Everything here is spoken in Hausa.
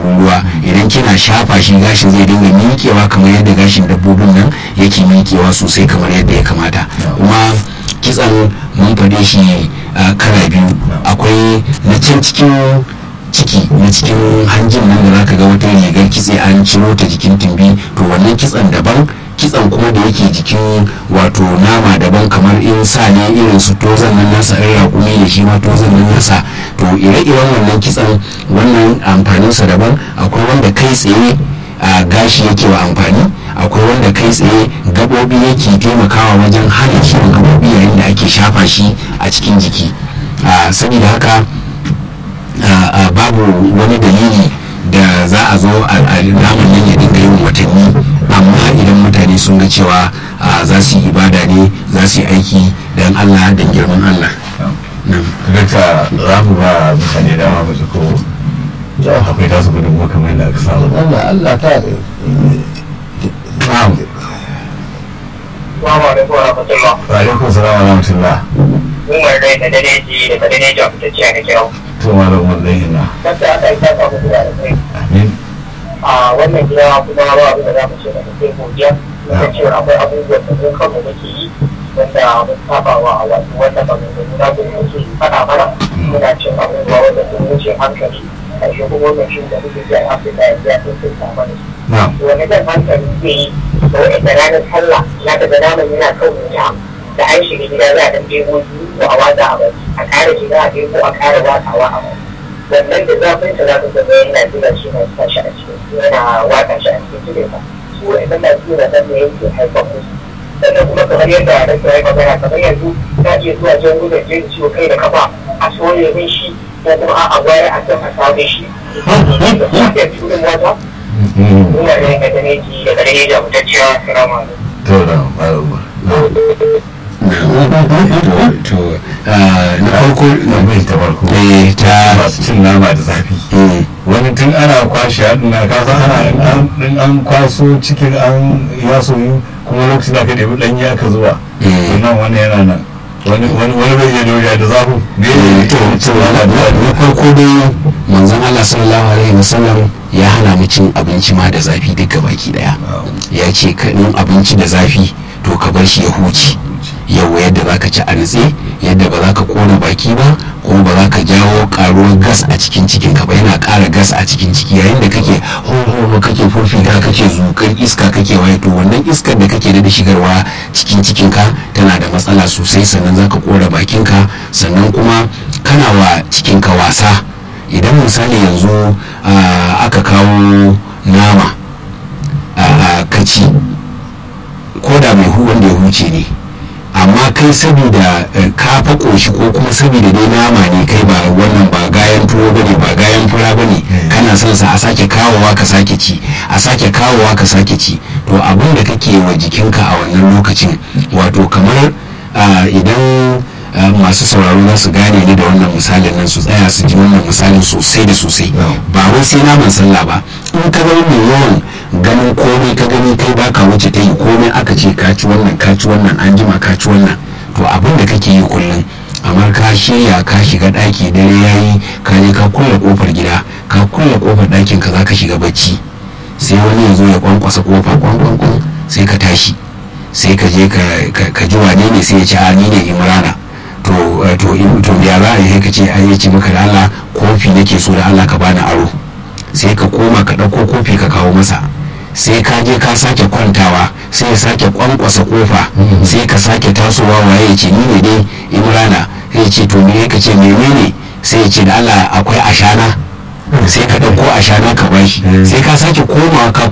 farin ruwa idan kina shafa shi gashin zai dinga miƙewa kamar yadda gashin dabbobin nan yake miƙewa sosai kamar yadda ya kamata kuma kitsan mun faɗe shi kala biyu akwai na can cikin ciki na cikin hanjin nan da zaka ga wata rigar kitse an ciro ta jikin tumbi to wannan kitsan daban kitsan kuma da yake jikin wato nama daban kamar in sa ne irin su tozan nan nasa in raƙumi da shi ma tozan nan nasa to ire-iren wannan kitsan wannan amfaninsa daban akwai wanda kai tsaye a gashi yake wa amfani akwai wanda kai tsaye gabobi yake taimakawa wajen hana ciwon gabobi yayin da ake shafa shi a cikin jiki saboda haka babu wani dalili da za a zo a naman nan ya dinga yin watanni amma idan mutane sun ga cewa za su yi ibada ne za su yi aiki don allah don girman allah Dakta za mu ba mutane dama mu ko akwai tasu gudun kamar yadda aka samu. Allah Allah ta Na'am. Assalamu alaikum wa rahmatullah. Wa alaikum salam wa rahmatullah. Umar dai da dare ji da dare ji a fitacciya da kyau. To malam wallahi na. Kasa aka yi saka muku da kai. Amin. A wannan gida kuma ba abin da za mu ce da kai godiya. Muka ce akwai abubuwan da mun kanmu muke yi wanda mun saba wa wato wanda ba mu nuna ko muke faɗa mana. Muna cin abubuwa wanda sun wuce hankali. Ƙarshe kuma wannan shi da muke ji a Afirka yanzu ya sun sun mana su. Na'am. wani zan hankali zai yi da wa'anda ranar sallah ya daga naman yana kan wuta da an shiga gida za a ɗan ɗebo ko a watsa a bari a ƙara shiga a ɗebo a ƙara watsawa a bari wannan da zafin ta za ka zama yana zuba shi na sa shi a cikin yana watsa shi a cikin jikinsa su wa'annan na zuwa nan ne yake haifar musu sannan kuma kamar yadda a rasa ya magana kamar yanzu ta iya zuwa jan gudun jin ciwo kai da kafa a soye min shi ko kuma a gwaya a kan a same shi da kuma da turin wata ina da yanka da neki da gare da mutacciya salamu alaikum To da malam. to na farko Na bai ta farko. eh ta Masu cin nama da zafi. mm, Wani tun ana kwashe haɗin na kasa ana in an kwaso cikin an ya soyu kuma lokacin da aka ɗebi ɗanye aka zuwa. Mm. Nan wani yana nan. Wani wani wani bai iya doriya da zafin. Ne eh, to to na na farko dai manzon Allah sallallahu alaihi wasallam ya hana mu cin abinci ma da zafi duka baki daya ya ce ka in abinci da zafi to ka bar shi ya huce yau yadda za ka ci a nutse yadda ba za ka kona baki ba kuma ba za ka jawo karuwar gas a cikin cikin ka ba yana ƙara gas a cikin ciki yayin da kake ho kake furfita kake zukar iska kake waye to wannan iskar da kake da shigarwa cikin cikin ka tana da matsala sosai sannan za ka kora bakin ka sannan kuma kana wa cikin ka wasa idan misali yanzu ah, aka kawo nama a kaci ko da mai hu wanda ya huce ne amma kai saboda eh, ka fa koshi ko kuma saboda dai nama ne kai ba wannan ba gayan tuwo bane ba gayan fura bane kana son sa a sake kawowa ka sake ci a sake kawowa ka sake ci to abin da kake wa jikinka a wannan lokacin wato kamar ah, idan ah, masu sauraro za su gane ni da wannan misalin nan su tsaya su ji wannan misalin sosai da sosai ba wai sai naman sallah ba in ka zama mai yawan ganin komai ka gani kai baka wuce ta yi komai aka ce ka ci wannan ka ci wannan an jima ka ci wannan to abin da kake yi kullum amma ka shirya ka shiga ɗaki dare yayi ka je ka kulle kofar gida ka kulle kofar ɗakin ka zaka shiga bacci sai wani ya zo ya kwankwasa kofa kwankwankwan sai ka tashi sai ka je ka- ka ka ji wane ne sai ya ce a ni ne imrana to eh, to in- to ya za a yi sai ka ce ai ya ce maka da Allah kofi nake so da Allah ka bani aro sai ka koma ka ɗauko kofi ka kawo masa sai ka je ka sake kwantawa sai ya sake kwankwasa kofa sai ka sake tasowa waye ya ce ni ne dai imrana sai ya ce to me ka ce menene sai ya ce da Allah akwai ashana sai ka ɗauko ashana ka bashi sai ka sake komawa ka